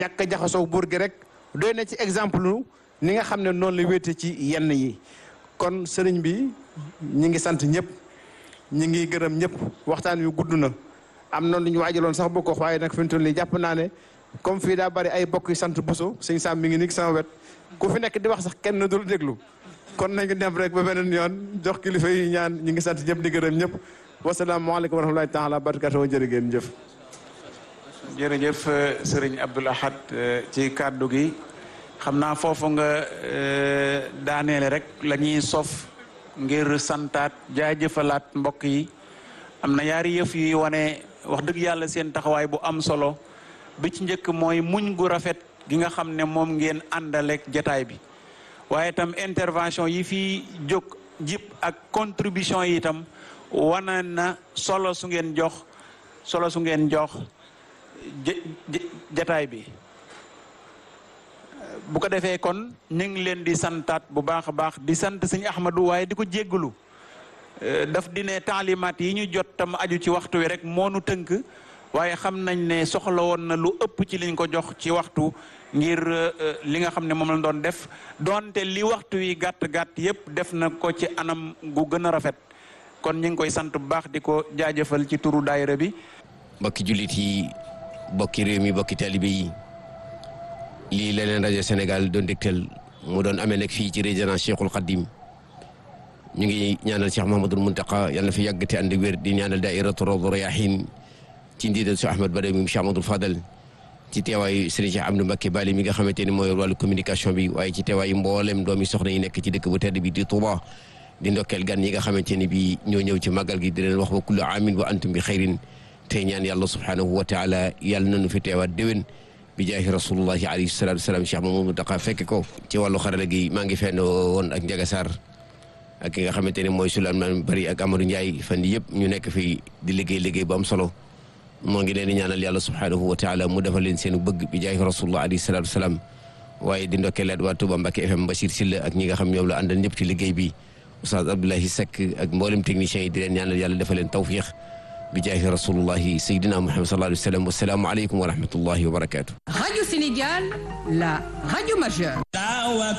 ñàkk a jaxasoo buur gi rek doy na ci exemple ni nga xam ne noonu la wéete ci yenn yi kon sëriñ bi ñi ngi sant ñëpp ñi ngi gërëm ñëpp waxtaan wi gudd na am na lu ñu waajaloon sax bokk waaye nag fi mu toll nii jàpp naa ne comme fii daa bari ay bokk yu sant Bousso sëñ Sam mi ngi nii sama wet ku fi nekk di wax sax kenn dul déglu kon nañu dem rek ba beneen yoon jox kilifa yi ñaan ñi ngi sant ñëpp di gërëm ñëpp wasalaamaaleykum wa rahmatulahi taala wa barakatuh jërë ngeen jëf jërëjëf sëriñ Abdoul Ahad ci kàddu gi xam naa foofu nga daaneele rek la ñuy sof ngir santaat jaajëfalaat mbokk yi am na yaari yëf yuy wane wax dëgg yàlla seen taxawaay bu am solo bi ci njëkk mooy muñ gu rafet gi nga xam ne moom ngeen àndaleek jataay bi waaye itam intervention yi fi jóg jip ak contribution yi itam wane na solo su ngeen jox solo su ngeen jox jataay bi bu ko defee kon ñu ngi leen di santaat bu baax a baax di sant sëñ Ahmadou waaye di ko jéggalu daf di ne taalimaat yi ñu jot tam aju ci waxtu wi rek moo nu tënk waaye xam nañ ne soxla woon na lu ëpp ci liñ ko jox ci waxtu ngir li nga xam ne moom la doon def donte li waxtu wi gàtt gàtt yépp def na ko ci anam gu gën a rafet kon ñu ngi koy sant bu baax di ko jaajëfal ci turu daayira bi. mbokki jullit yi mbokki réew mi mbokki taalibe yi lii leneen rajo Sénégal doon dégtal mu doon amee nag fii ci résidence Cheikhul Khadim ñu ngi ñaanal Cheikh Mahamadul Muntaqa yàlla na fi yàgg te ànd wér di ñaanal daairatu Rawdu Rayaahiin ci ndiidal su Ahmad Badawi mi Cheikh Amadou Fadal ci teewaayu Serigne Cheikh Amdou Mbacké Bali mi nga xamante ni mooy wàllu communication bi waaye ci teewaayu mboolem doomi soxna yi nekk ci dëkk bu tedd bi di Touba di ndokkeel gan yi nga xamante ni bi ñoo ñëw ci màggal gi di leen wax wa kullu aamin wa antum bi xayrin tey ñaan yàlla subhanahu wa taala yàlla nañu fi teewaat déwén bi jaahi rasulullahi alayhi salatu wasalaam Cheikh Mamadou Muntaqa fekk ko ci wàllu xarala gi maa ngi fenn woon ak Ndiaga Sarr ak ki nga xamante ne mooy Souleymane Bari ak Amadou Ndiaye fan yii yëpp ñu nekk fii di liggéey liggéey bu am solo moo ngi leen di ñaanal yàlla subhanahu wa taala mu defal leen seen bëgg bi jaahi rasulullah alayhi salatu wasalaam waaye di ndokkeelaat waa Touba Mbacké FM Bachir Silla ak ñi nga xam ñoom la àndal ñëpp ci liggéey bi Oustaz Abdoulahi Seck ak mboolem techniciens yi di leen ñaanal yàlla defal leen tawfiq bi jaahi rasulullahi sayyidina Muhammad sallallahu alayhi wa sallam wassalaamu aleykum wa rahmatullahi wa barakatuh Radio Sénégal, la radio majeure.